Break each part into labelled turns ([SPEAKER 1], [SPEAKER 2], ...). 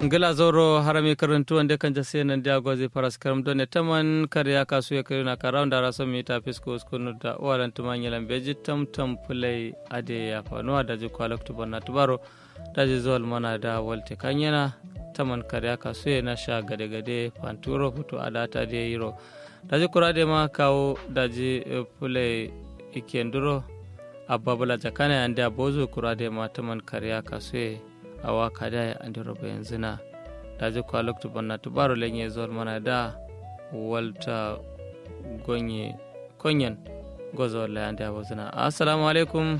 [SPEAKER 1] ngila zoro harami karantu wanda kan jase nan dia gozi paras karam don ne taman kariya kasu ya kayuna karam da raso mi ta fisko skunu da walan tuman yalan beji tam tam play ade ya fanuwa da ji kwalak tu banna tubaro da ji zol mana da walte kanyana taman kariya kasu ya na sha gade gade panturo hutu adata de yiro da ji kurade ma kawo da ji play ikenduro ababula jakana ya ndia bozu kurade ma taman kariya kasu ya awa kada ya andi roba yanzu na da ji kwa loktu banna tubaro lenye zol mana da walta gonye konyen gozo la andi abozuna assalamu alaikum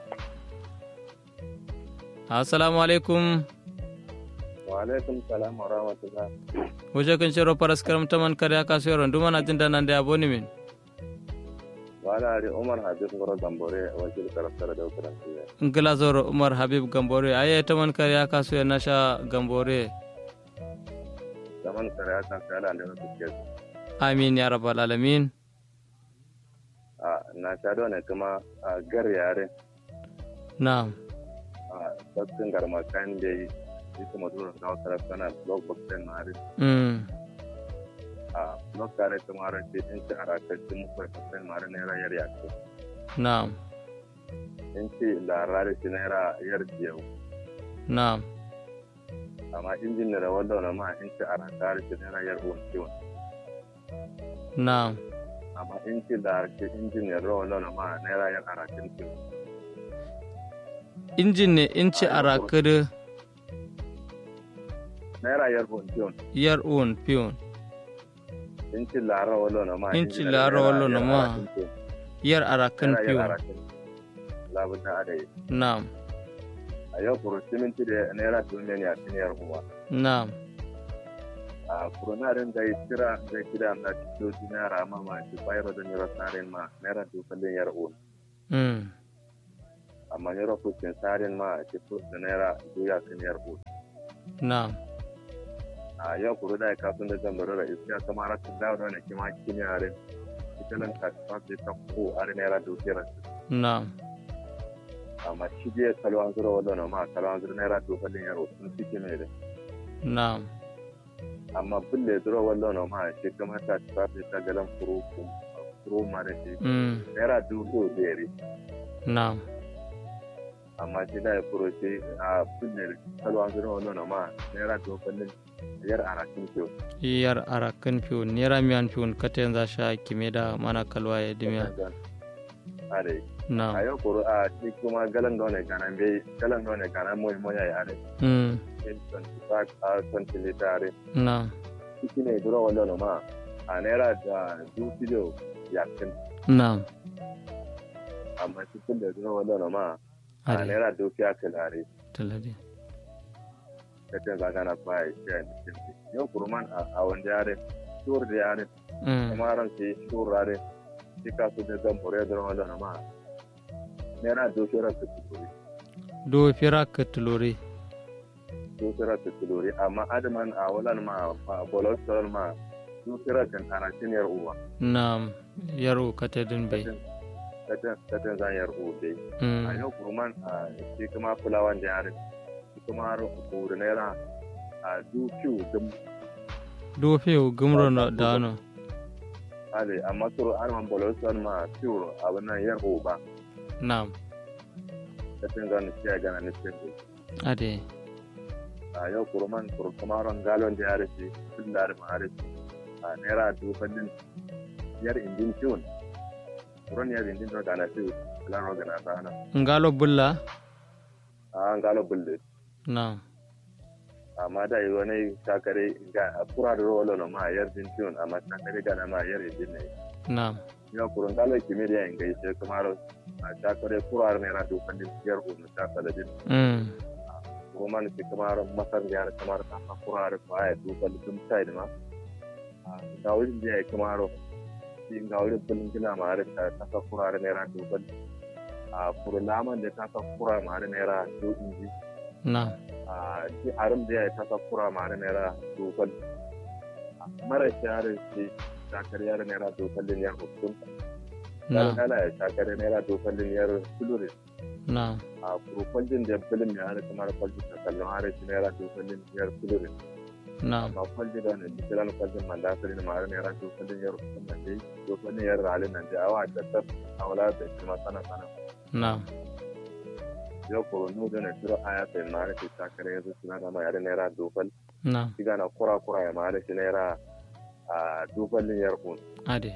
[SPEAKER 1] assalamu alaikum
[SPEAKER 2] wa alaikum salam wa rahmatullah
[SPEAKER 1] wuje kan shiro paras karam taman kare aka so ron duma na jin da nan da aboni min
[SPEAKER 2] wala ari umar habib ngoro gambore wakil karaftar da ukurantiya
[SPEAKER 1] ngila zoro umar habib gambore aye taman kare aka so na sha gambore
[SPEAKER 2] zaman kare aka kala da wasu ke
[SPEAKER 1] amin ya rabbal alamin
[SPEAKER 2] a na sha ne kuma a gar yare
[SPEAKER 1] na'am
[SPEAKER 2] a sakin garma kan da yi shi kuma dole da wasu rafana blog box din mari
[SPEAKER 1] mm
[SPEAKER 2] a blog kare kuma ran ce in ci arakacin mu kai fasin mari ne rayar yake
[SPEAKER 1] na'am
[SPEAKER 2] in ci larare shi naira yar biyau
[SPEAKER 1] na'am
[SPEAKER 2] amma injin da wanda na ma in ci arakare shi naira yar uwan ciwon
[SPEAKER 1] na'am
[SPEAKER 2] amma in ci da ke injin da wanda na ma naira yar arakin ciwon
[SPEAKER 1] injin ne inci arakada
[SPEAKER 2] naira yar uwan ciwon
[SPEAKER 1] yar un pion
[SPEAKER 2] inci lara wala na ma
[SPEAKER 1] Inci lara wala na ma. yar arakan pion
[SPEAKER 2] labu ta adai
[SPEAKER 1] na'am
[SPEAKER 2] a yau kuro siminti da naira duniya ne a tiniyar kuma
[SPEAKER 1] na'am
[SPEAKER 2] a kuronarin da ya kira da kira na cikin naira ma ma ci bayar da naira tsarin ma naira dukalin yar un
[SPEAKER 1] mm
[SPEAKER 2] amma naira kusin tsarin ma ci da naira duya kan yar un
[SPEAKER 1] na'am
[SPEAKER 2] a yau kuro da ya kafin da zan barara iska kamar rakin dawo da wani kima kimiyarin ita nan ka tafi ta ko a naira dukiyar
[SPEAKER 1] na'am
[SPEAKER 2] amma shi je kalo an zura wadda ma kalo an zura naira dokalin yaro sun fike mai da
[SPEAKER 1] na'am
[SPEAKER 2] amma bulle zura wadda ma shi kama ta tafi ta galan furo furo ma da shi
[SPEAKER 1] mm
[SPEAKER 2] naira dubu biyar
[SPEAKER 1] na'am
[SPEAKER 2] amma shi da ya furo shi a bulle kalo an zura wadda ma naira dokalin yar arakin kyau
[SPEAKER 1] yar arakan pion nera miyan pion katen za sha kime da mana kalwa ya dimiya
[SPEAKER 2] a dai a
[SPEAKER 1] na'am
[SPEAKER 2] yau kuro a shi kuma galan da wani ganan bai galan da wani ganan mai moya ya ne
[SPEAKER 1] mm
[SPEAKER 2] 25 a 20 litare
[SPEAKER 1] na'am
[SPEAKER 2] shi ne zura wadda ma a naira da dubu yakin
[SPEAKER 1] na'am
[SPEAKER 2] amma cikin da zuwa wadda ma a
[SPEAKER 1] are
[SPEAKER 2] naira dukiya kalare
[SPEAKER 1] talade
[SPEAKER 2] ta ce zaga na kwaya shi a cikin yau kurman a wanda yare shur da yare
[SPEAKER 1] mm
[SPEAKER 2] kuma ran sai shur rare shi ka su da zan bore da wadda ma naira dukiya ta tukuri
[SPEAKER 1] do fira ka tulore
[SPEAKER 2] dukiya ta tukuri amma adaman a walan ma a bolosol ma dukiya kan arakin yar uwa
[SPEAKER 1] na'am yaro katedin bai
[SPEAKER 2] ta ce zan yar uwa dai a
[SPEAKER 1] mm
[SPEAKER 2] yau kurman a shi kuma fulawan da yare shi kuma kuri naira a dukiyu dum
[SPEAKER 1] do fiyo gumro na dano
[SPEAKER 2] ale amma turu arman bolosan ma turu abin nan yar ba
[SPEAKER 1] na'am
[SPEAKER 2] ta tin zan ci ga na nishin
[SPEAKER 1] ade
[SPEAKER 2] a yau kurman kuru kuma ran galon da yare shi tun da arman are shi a naira dubannin yar indin tiwon kuron yar indin da gana tiwo lan roga na sana
[SPEAKER 1] ngalo bulla
[SPEAKER 2] a an galo bulle
[SPEAKER 1] na'am
[SPEAKER 2] amma da yi wani takare ga a kura da rolo na ma yar din tiwon amma takare gana ma yar indin ne
[SPEAKER 1] na'am
[SPEAKER 2] yau kurun galo kimiyya in gaishe kuma a takare kura naira dubannin yar unu ta saladin
[SPEAKER 1] mm
[SPEAKER 2] roman ke kamar masar yar kamar ta kakura da baya duba dum side ma ga wurin da ya kamar shi ga wurin bulin gina ma da ta kakura da naira duba a furlaman da ta kakura ma da naira do inji
[SPEAKER 1] na'am
[SPEAKER 2] a shi arim da ya ta kakura ma da naira duba mara shahara shi takar yar naira duba din yar hukun
[SPEAKER 1] na'am
[SPEAKER 2] kala ya takar naira duba din yar sulure
[SPEAKER 1] na
[SPEAKER 2] a kuro kwaljin da filin ya hada kamar kwaljin ta kallon har shi naira dubu biyar kulurin
[SPEAKER 1] na
[SPEAKER 2] amma kwaljin da wani digital kwaljin man da sari na mara naira dubu biyar kusan da dai dubu biyar ralin nan da awa da tab a wala da shi ma sana sana
[SPEAKER 1] na
[SPEAKER 2] yau kuro nu da na tiro aya sai mara shi takare yanzu suna da mai naira dubu
[SPEAKER 1] na
[SPEAKER 2] shiga na kura kura ya mara shi naira a dubu biyar kun
[SPEAKER 1] ade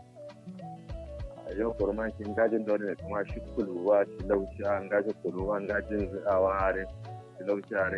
[SPEAKER 2] yau kurman shi gajin dole ne kuma shi kuluwa shi laushi an gaji kuluwa an gajin zuwa are shi laushi are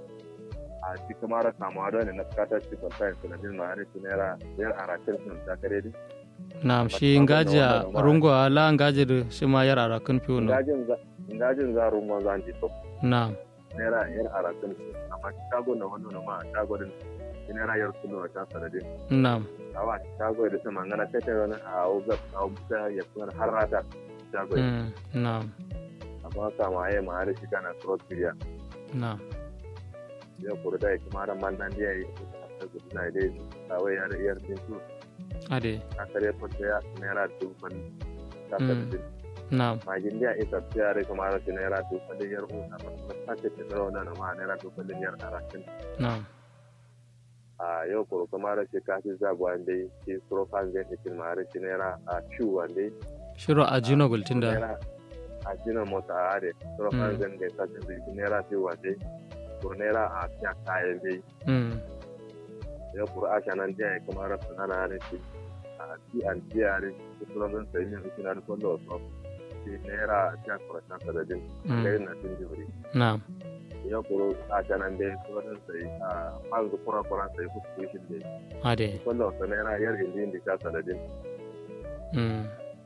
[SPEAKER 2] a shi kuma ra samuwa dole na bukatar shi kwanta shi na jin ma'ari shi naira biyar a rakin sun ta kare di
[SPEAKER 1] na shi ngaji a rungo ala ngaji da shi ma yar arakan fiyo no
[SPEAKER 2] gajin za rungon za ji to
[SPEAKER 1] na
[SPEAKER 2] naira yar a rakin amma shago na wani ma shago din shi naira yar kuluwa ta sanadin
[SPEAKER 1] na
[SPEAKER 2] awa shago da sama ngana tete wani a uga a uga ya kuma har rata shago
[SPEAKER 1] mm, na
[SPEAKER 2] amma kama ya ma har shiga na cross media
[SPEAKER 1] na
[SPEAKER 2] ya kuru da kuma ran man nan ya yi ta gudu na dai kawai ya da iyar din su
[SPEAKER 1] ade
[SPEAKER 2] a kare fata ya naira dubban ta tafi
[SPEAKER 1] na
[SPEAKER 2] magin da ita ta ya kuma ran shi naira dubban da yar uwa ta ta ce ta zama da ma naira dubban da yar arakin
[SPEAKER 1] na
[SPEAKER 2] a yau kuru kuma ran shi kafi zabuwa dai shi profan zai cikin ma ran shi naira a ciwo dai
[SPEAKER 1] shiro a jino gultin da
[SPEAKER 2] a jina mota a are profan zai da ta ce naira ciwo dai ko naira a fiya kayan dai
[SPEAKER 1] mm,
[SPEAKER 2] ya kura asha nan jiya ya kuma rasu na na ne shi a ti an jiya ne su kuma zan sayi min ikina da kwallo wasu shi naira a cikin kurashen sadadin
[SPEAKER 1] Mm.
[SPEAKER 2] gari na tun jibiri
[SPEAKER 1] na
[SPEAKER 2] ya kuro asha nan dai kuma zan sayi a kwanzu kura kura sayi kusa shi da
[SPEAKER 1] ade
[SPEAKER 2] kwallo wasu naira yar indi indi sha sadadin
[SPEAKER 1] mm.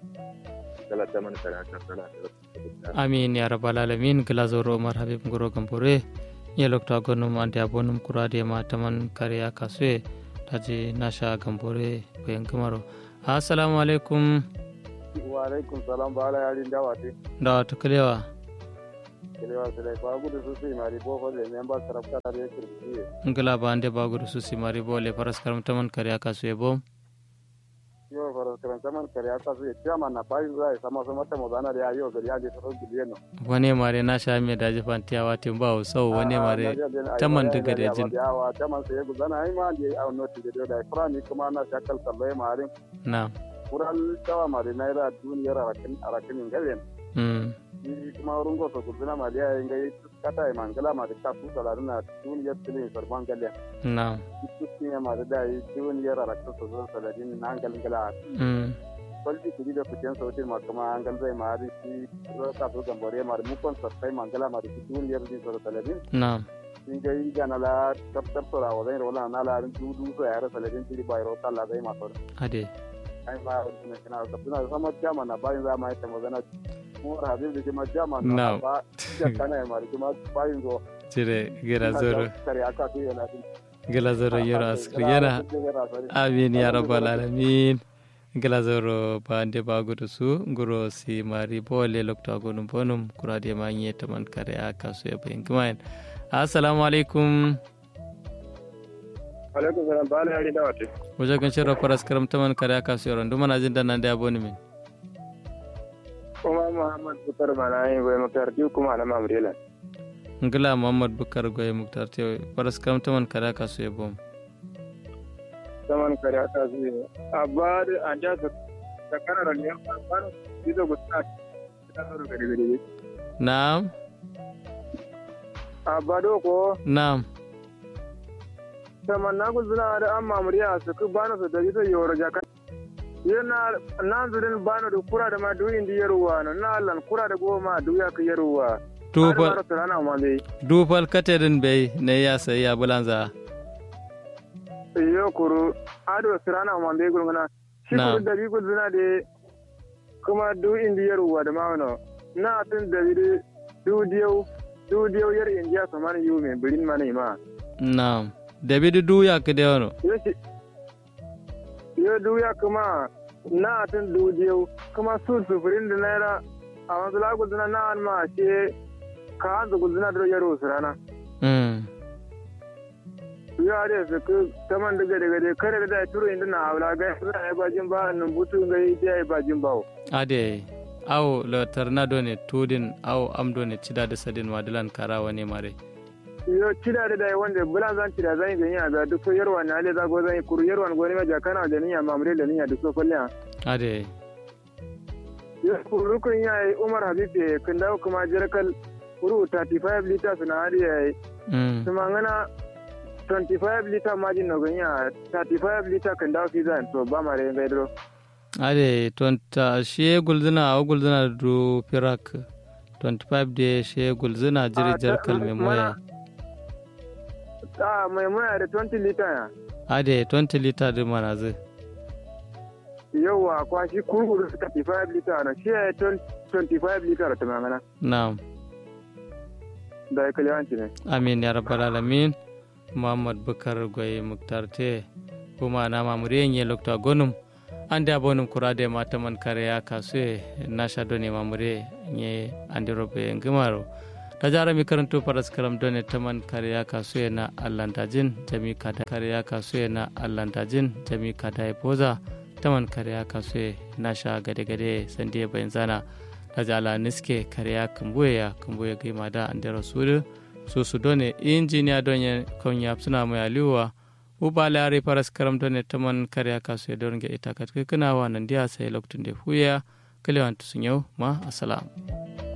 [SPEAKER 2] kala ta man kana kan sana da
[SPEAKER 1] amin ya rabbal alamin glazoro umar habib ngoro gambore ye lokta gonum ante abonum kurade ma taman kariya kaswe taji nasha gambore bayan kamaro assalamu alaikum
[SPEAKER 3] wa alaikum salam ba ala yarin dawa te
[SPEAKER 1] da wata kalewa
[SPEAKER 3] kelewa sele ba gudu su sai mari bo fa le memba sarafta da ya kirki
[SPEAKER 1] ngala ba ande bagudu susi mari bole paras karam taman kariya kaswe bom
[SPEAKER 3] yo fara karan zaman kare aka su ya ma na bayin zai sama sama ta modana da yo gari ya je sarau biliyan
[SPEAKER 1] wane mare nasha me daji fantiya watin ba sau wane mare taman daga da jin
[SPEAKER 3] yawa taman sai gudana ai ma je a noti da da frani kuma na shakal sallai marin
[SPEAKER 1] na
[SPEAKER 3] kural tawa mari naira duniyar arakin arakin galen
[SPEAKER 1] mm
[SPEAKER 3] ni kuma rungo to gudana ma da yayin gai kata ai mangala ma da ka su salarin na duniyar tilin sarban galen
[SPEAKER 1] na
[SPEAKER 3] cikin ya ma da dai duniyar arakin su zan salarin na hangalin gala
[SPEAKER 1] mm
[SPEAKER 3] kwalji kuri da kucin sautin ma kuma hangal zai ma da shi ka so gambare ma da mukon sassai mangala ma da shi duniyar din sa salarin
[SPEAKER 1] na
[SPEAKER 3] in ga yi gana la tab tab sora wa zai rola na la rin dudu so ya rasa ladin tiri bai rota la zai ma sora
[SPEAKER 1] ade
[SPEAKER 3] ai ma ne kana ka tuna sama jama na bayin za ma ita magana mu habib da kuma jama
[SPEAKER 1] No.
[SPEAKER 3] na ba ya kana ma da kuma bayin zo
[SPEAKER 1] cire gira zoro
[SPEAKER 3] kare aka to yana din
[SPEAKER 1] gila zoro yoro askri yana amin ya rabbal alamin gila zoro bande bagudu su nguro si mari bole lokta gonum bonum kurade ma nye taman kare aka su ya bayin kumain assalamu alaikum
[SPEAKER 3] alaikum salam ba la yari dawate
[SPEAKER 1] wajen kan shirin faras karam taman kare aka su yaron dumana jin da nan da aboni min
[SPEAKER 3] kuma muhammad bukar mana yin goyi makarti kuma na mamrela
[SPEAKER 1] ngila muhammad bukar goye muktar te faras karam taman kare aka su ya bom
[SPEAKER 3] zaman kare aka su abba da an ja su da kanar ne ba ido gusta ta zo gari gari
[SPEAKER 1] na'am
[SPEAKER 3] abba do ko
[SPEAKER 1] na'am
[SPEAKER 3] sama na guzuna da an mamuriya su ku bana su da ita yoro jaka yana na zurin bana da kura da ma duyin di yaruwa no na lan kura da goma duya ka yaruwa
[SPEAKER 1] dufal
[SPEAKER 3] Har ma rana ma be
[SPEAKER 1] dufal katerin bai ne ya sayi ya bulanza
[SPEAKER 3] yo kuru ado sirana ma be gurguna shi
[SPEAKER 1] Na.
[SPEAKER 3] kuru da bi guzuna da kuma duyin di yaruwa da ma no na tun da bi du diyau du diyau yar indiya so man yu me birin mana ma
[SPEAKER 1] na'am david duya ka da wano
[SPEAKER 3] yo shi yo duya kuma na tun du diyau kuma su sufurin da naira a wanzu la guzuna na an ma she ka hanzu guzuna da yaro sirana
[SPEAKER 1] mm
[SPEAKER 3] yo ade su ku taman daga daga da kare da turo inda na aula ga suna ya bajin ba nan butu ga yi ya bajin bawo
[SPEAKER 1] ade aw la tarna done tudin aw am done cida da sadin madalan karawa ne mare
[SPEAKER 3] yo cida da dai wanda bulan zan cida zan yi ya ga duk yarwa na ale za go zan yi kuru yarwa goni ma jakana da niya mamre da niya duk so kulliya
[SPEAKER 1] ade
[SPEAKER 3] yo kuru kun ya yi umar habibe kun dawo kuma jirkal kuru 35 liters na hadi ya yi
[SPEAKER 1] mm
[SPEAKER 3] kuma ngana 25 liter majin no ganya 35 liter kan dawo fizan to ba mare ngai dro
[SPEAKER 1] ade tonta she gulzina aw gulzina du pirak 25 de she gulzina jiri
[SPEAKER 3] Ah, ta-
[SPEAKER 1] jarkal me moya
[SPEAKER 3] a mai muna da 20 liter ya
[SPEAKER 1] ade 20 liter de manaze
[SPEAKER 3] yawa kwa shi kurkuru 35 liter na shi ya yi 25 liter ta mangana
[SPEAKER 1] na'am
[SPEAKER 3] da ya kaliwanci ne
[SPEAKER 1] amin ya rabbal alamin muhammad bukar goye muktar te kuma na mamuri nye lokta gonum ande abonum kurade mata man kare ya kasue nasha done mamure nye ande robe ngimaro tajara mi karanto paras karam done taman kare ya kasue na allantajin jami kada kare ya kasue na allantajin jami kada e poza taman kare ya kasue nasha gade gade sandiye bayenzana tajala niske kare ya kumbuye ya kumbuye gima da ande rasulu susu done injiniya donye konya suna mai aliwa uba lare paras karam done taman kare kasu ya dornge ita kat kana wa nan dia sai loktun de huya kalewan tusun yau ma assalam